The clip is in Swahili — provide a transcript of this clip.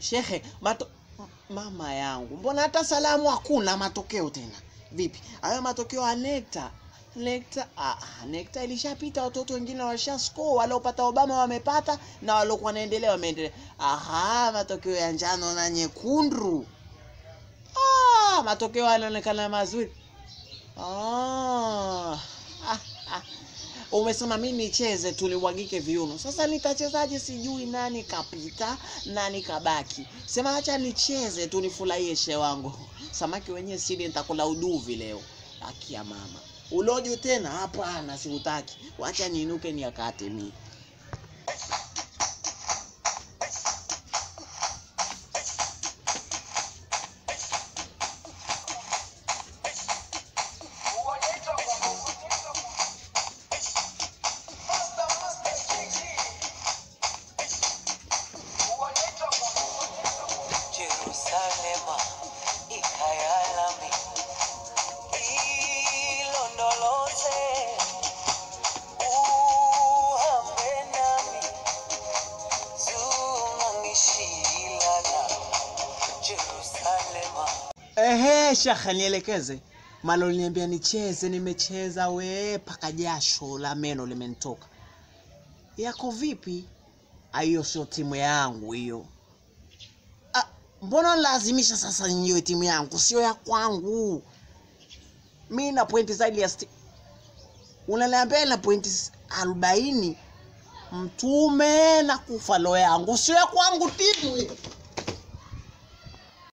Shehe, mato... mama yangu, mbona hata salamu hakuna matokeo tena? Vipi hayo matokeo ya NECTA? NECTA, ah, NECTA ilishapita, watoto wengine washa score, waliopata Obama wamepata na waliokuwa wanaendelea wameendelea. Aha, matokeo ya njano na nyekundu. Ah, matokeo yanaonekana mazuri. Ah, ah, ah. Umesema mi nicheze tulimwagike viuno. Sasa nitachezaje? Sijui nani kapita nani kabaki. Sema acha nicheze tu nifurahie she wangu. Samaki wenyewe sili, nitakula uduvi leo. Haki ya mama, uloju tena? Hapana, siutaki. Wacha niinuke niakate mi Jerusalema ikayalami ilondoloze uhambe nami zungangishilana Jerusalema Ehe, shekhe, nielekeze. Malo liniambia nicheze, nimecheza we paka jasho la meno limenitoka. Yako vipi? Ah, Hiyo sio timu yangu hiyo. Ah, mbona lazimisha sasa niwe timu yangu, sio ya kwangu. Mi na pointi zaidi ya sti... Unaniambia na pointi arobaini mtume na kufa lo yangu, sio ya kwangu timu hiyo.